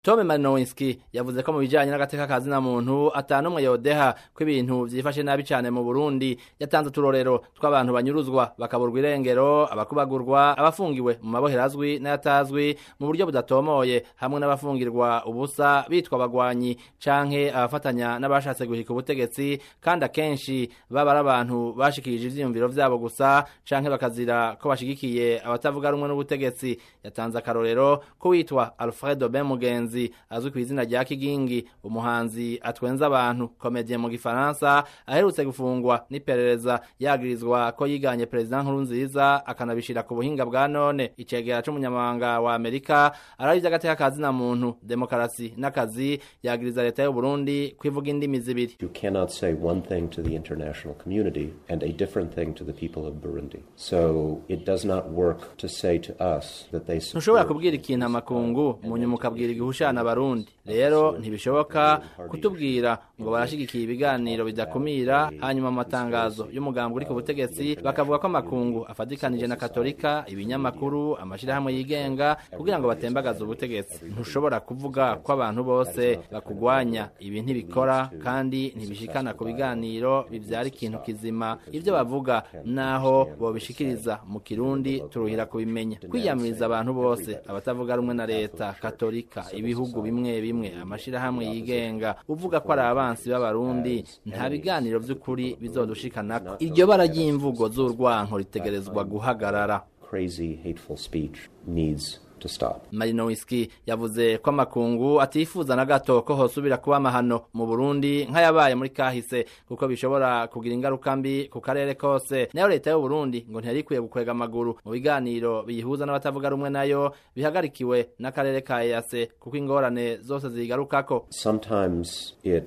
Tome Malinowski yavuze ko mu bijanye n'agateka ka zina muntu atanumwe yodeha ko ibintu vyifashe nabi cane mu Burundi yatanze uturorero tw'abantu banyuruzwa bakaburwa irengero abakubagurwa abafungiwe mu mabohero azwi n'ayatazwi mu buryo budatomoye hamwe n'abafungirwa ubusa bitwa abagwanyi canke abafatanya n'abashatse guhika ubutegetsi kandi akenshi baba ari abantu bashikirije ivyiyumviro vyabo gusa canke bakazira ko bashigikiye abatavuga rumwe n'ubutegetsi yatanze akarorero ko witwa Alfredo Ben Mugenzi azwi ku izina rya Kigingi umuhanzi atwenza abantu komedie mu gifaransa aherutse gufungwa n'iperereza yagirizwa ko yiganye president Nkurunziza akanabishira ku buhinga bwa none icegera c'umunyamabanga wa Amerika arabiza agateka kazina muntu demokarasi n'akazi yagiriza leta y'u Burundi kwivuga indimi zibiri You cannot say one thing to the international community and a different thing to the people of Burundi. So it does not work to say to us that they ntushobora support kubwira ikintu amakungu mu nyuma ukabwira igihushana abarundi rero ntibishoboka kutubwira ngo barashigikiye ibiganiro bidakumira hanyuma mu matangazo y'umugambi uri ku butegetsi bakavuga ko amakungu afatikanije na katolika ibinyamakuru amashirahamwe yigenga kugira ngo batembagaze ubutegetsi ntushobora kuvuga ko abantu bose bakugwanya ibi ntibikora kandi ntibishikana ku biganiro bivyara ikintu kizima ivyo bavuga naho bobishikiriza mu kirundi turuhira kubimenya kwiyamiriza abantu bose abatavuga rumwe na leta katolika ibihugu bimwe bimwe amashirahamwe yigenga uvuga ko ari abansi b'abarundi nta biganiro vy'ukuri bizodushikanako iryo bara ry'imvugo z'urwanko ritegerezwa guhagarara crazy, hateful speech needs to stop. Malinowski yavuze ko amakungu atifuza na gato ko hosubira kuba amahano mu Burundi nk'ayabaye muri kahise kuko bishobora kugira ingaruka mbi ku karere kose nayo leta y'u Burundi ngo ntiyarikwiye gukwega amaguru mu biganiro biyihuza n'abatavuga rumwe nayo bihagarikiwe n'akarere ka EAC kuko ingorane zose zigarukako Sometimes it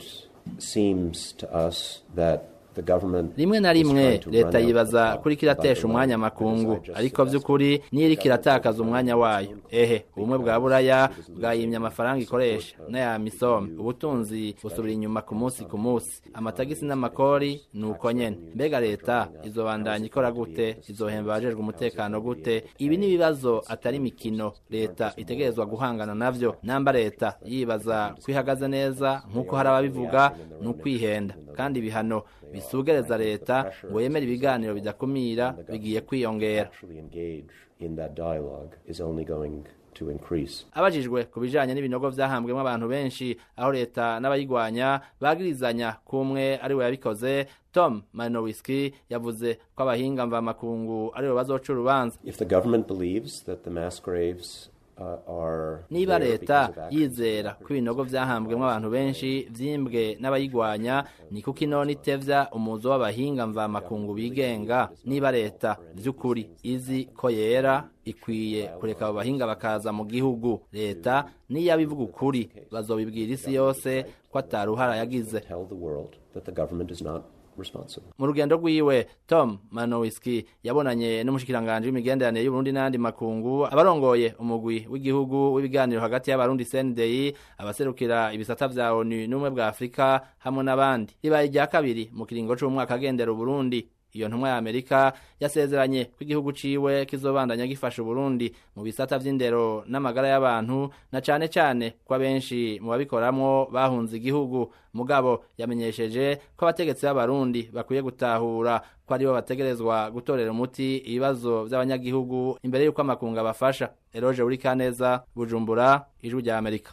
seems to us that the government rimwe na is rimwe trying to leta run out yibaza the kuri clock kiratesha by umwanya the line. amakungu As I just ariko said, vy'ukuri niyo iriko iratakaza umwanya wayo ehe ubumwe bwa buraya bwayimye amafaranga ikoresha n'aya misome ubutunzi busubira inyuma ku munsi ku munsi amatagisi n'amakori ni uko nyene mbega leta izobandanya ikora gute izohemba abajejwe umutekano gute ibi ni ibibazo atari imikino leta itegerezwa guhangana navyo namba leta yibaza ko ihagaze neza nk'uko hari ababivuga ni ukwihenda kandi ibihano bisugereza leta ngo yemere ibiganiro bidakumira bigiye kwiyongera actually engage in that dialogue is only going to increase. abajijwe ku bijanye n'ibinogo vyahambwemo abantu benshi aho leta n'abayigwanya bagirizanya kumwe ari we yabikoze tom malinowski yavuze ko abahinga mvamakungu ari bo bazoca urubanza If the government believes that the mass graves uh, are niba there leta because of actions yizera ko ibinogo vyahambwemo abantu benshi vyimbwe n'abayigwanya ni kuko inone itevya umuzo w'abahinga mvamakungu bigenga niba leta vy'ukuri izi ko yera ikwiye kureka abo bahinga bakaza mu gihugu leta niyo abivuga ukuri bazobibwira isi yose ko ataruhara yagize tell the world that the government is not responsible. mu rugendo rwiwe tom manowiski yabonanye n'umushikiranganji w'imigenderanire y'uburundi n'ayandi makungu abarongoye umugwi w'igihugu w'ibiganiro hagati y'abarundi cndei abaserukira ibisata vya onu n'ubumwe bwa afurika hamwe n'abandi ribaye irya kabiri mu kiringo c'umwaka agendera uburundi iyo ntumwa ya amerika yasezeranye ko igihugu ciwe kizobandanya gifasha uburundi mu bisata vy'indero n'amagara y'abantu na cane cane ko abenshi mu babikoramwo bahunze igihugu mugabo yamenyesheje ko abategetsi b'abarundi bakwiye gutahura ko aribo bategerezwa gutorera umuti ibibazo vy'abanyagihugu imbere y'uko amakungu abafasha eroje uri kaneza bujumbura ijwi rya amerika